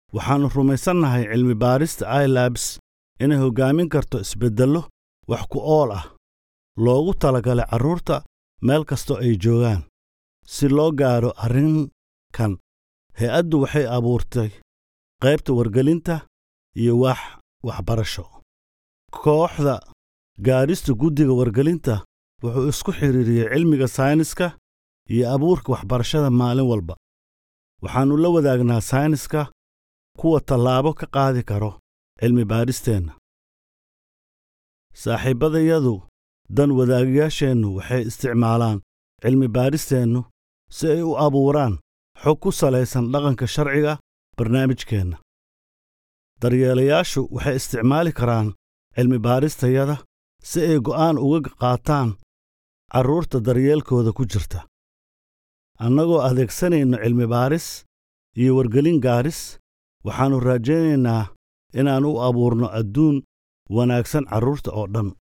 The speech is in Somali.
waxaannu rumaysannahay cilmi baarista ilabs inay hoggaamin karto isbeddello wax ku ool ah loogu talagalay carruurta meel kastoo ay joogaan si loo gaadho arrinkan hay-addu waxay abuurtay qaybta wargelinta iyo wax waxbarasho kooxda gaadhista guddiga wargelinta wuxuu isku xidhiiriyey cilmiga sayniska iyo abuurka waxbarashada maalin walba waxaannu la wadaagnaa sayniska kuwa tallaabo ka qaadi karo cilmi baadhisteenna saaxiibbadayadu dan wadaagayaasheennu waxay isticmaalaan cilmi baadhisteennu si ay u abuuraan xog ku salaysan dhaqanka sharciga barnaamijkeenna daryeelayaashu waxay isticmaali karaan cilmi baadhistayada si ay go'aan uga qaataan carruurta daryeelkooda ku jirta annagoo adeegsanayno cilmi baadhis iyo wargelin gaadhis waxaannu raajaynaynaa inaan u abuurno adduun wanaagsan carruurta oo dhan